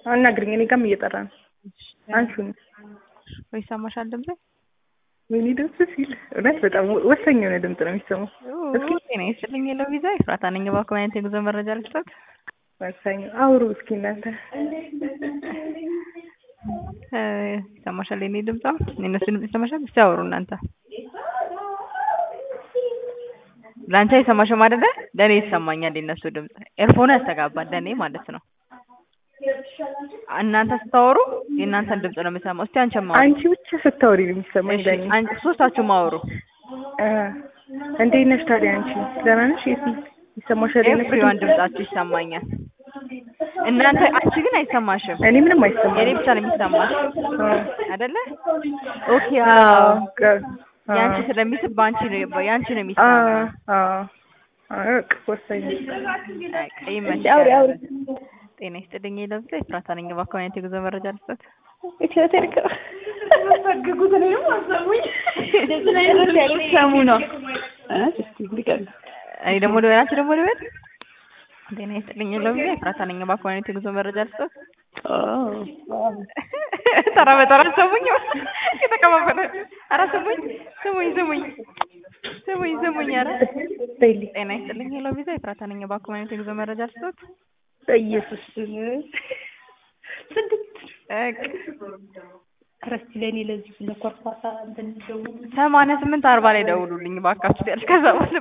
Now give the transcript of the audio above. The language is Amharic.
አናግሪኝ። እኔ ጋርም እየጠራ ነው። አንቺን ወይ ይሰማሻል ድምጼ? ወይኔ ድምፅ ሲል እውነት በጣም ወሳኝ የሆነ ድምፅ ነው የሚሰማው። እስኪ ጤና ይስጥልኝ የለው ቪዛ ኤፍራታ ነኝ። እባክዎ አይነት የጉዞ መረጃ ልስጠት? ወሳኝ አውሩ እስኪ እናንተ ይሰማሻል? የኔ ድምፅ አሁን የእነሱ ድምፅ ይሰማሻል? እስቲ አውሩ እናንተ። ለአንቺ አይሰማሽም አይደለ? ለእኔ ይሰማኛል የእነሱ ድምፅ። ኤርፎኑ ያስተጋባል ለእኔ ማለት ነው። እናንተ ስታወሩ የእናንተን ድምፅ ነው የምሰማው። እስቲ አንቺም አውሩ። አንቺ ብቻ ስታወሪ ነው የሚሰማኝ እሺ፣ ለእኔ። አንቺ ሶስታችሁም አውሩ። እ እንዴት ነሽ ታዲያ አንቺ? ደህና ነሽ? የት ይሰማሻል? የእነሱ ኤቭሪዋን ድምፅ? ድምጻችሁ ይሰማኛል። እናንተ አንቺ ግን አይሰማሽም። እኔ ምንም አይሰማኝ። የኔ ብቻ ነው የሚሰማሽ አ አይደለ? ኦኬ። አዎ አዎ ጋ- አ ያንቺ ስለሚስብ በአንቺ ነው ያንቺ ነው አ የሚሰማው። አ አ በቃ ወሳኝ በቃ ይመችሽ። አውሪ አውሪ ጤና ይስጥልኝ ለብቻ ኤፍራታ ነኝ። እባክዎ አይነት የጉዞ መረጃ ልስጠት? ኢትዮ ቴሌኮም የምትፈግጉት እኔንም አሰሙኝ። ሰሙ ነው እ እስቲ እንዲቀር እኔ ደግሞ ልበል፣ አንቺ ደግሞ ልበል። ጤና ይስጥልኝ ለብቻ ኤፍራታ ነኝ። እባክዎ አይነት የጉዞ መረጃ ልስጠት? ተራ በተራ ሰሙኝ። የተቀባበለ ኧረ ስሙኝ ስሙኝ ስሙኝ ስሙኝ ስሙኝ ኧረ በይልኝ ጤና ይስጥልኝ ሄሎ ቪዛ ኤፍራታ ነኝ። እባክዎ አይነት የጉዞ መረጃ ልስጠት? በኢየሱስ ስንት በቃ ኧረ እስኪ ለእኔ ለዚህ ለኮርኳሳ እንትን ደውሉ ሰማንያ ስምንት አርባ ላይ ደውሉልኝ እባካችሁ ያልሽ ከዛ በኋላ